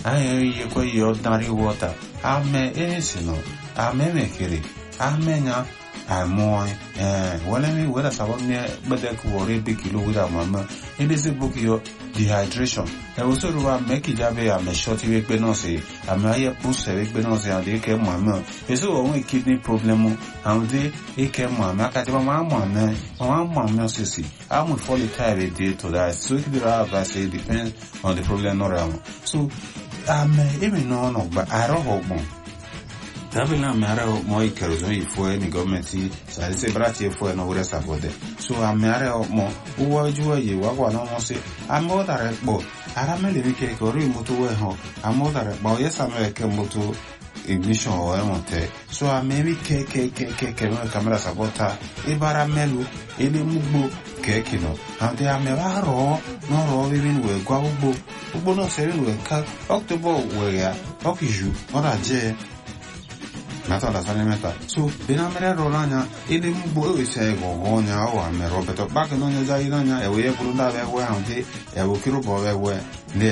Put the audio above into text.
anyị ihe kwe ihe ordinary water ame esino ame mekere amenya amoi eh wala mi wala sabab ne bada ku wore be kilo wira mama inde se book yo dehydration e wo so ruwa me ki jabe ya me short we pe no se ame aye push we pe no se ande ke mama e so won kidney problem ande e ke mama aka ti mama mama mama mama se si am fall tire day to that so it be have say depends on the problem no ram so ame emi no no ba aro hogbon Dabila mara mo ikeruzo ifue ni gọọmenti sadise brati efue no wure sabode. So amare mo uwa juwa ye wa kwa no mo se amo dare po ara me le ke ko ri moto we ho amo dare po ye sa me ke moto ignition o e monte. So amemi ke ke ke ke ke no kamera sabota ibara melu ile mugbo ke kino. Ande amera ro no ro vivin we gwa ugbo. Ugbo no se we ka October we ya okiju ora je meta la sale meta so bina mere rola nya ile mgbo e se go go nya o a me robeto bak no nya ja ina nya e we buru da be we han ti e wo kiro bo be we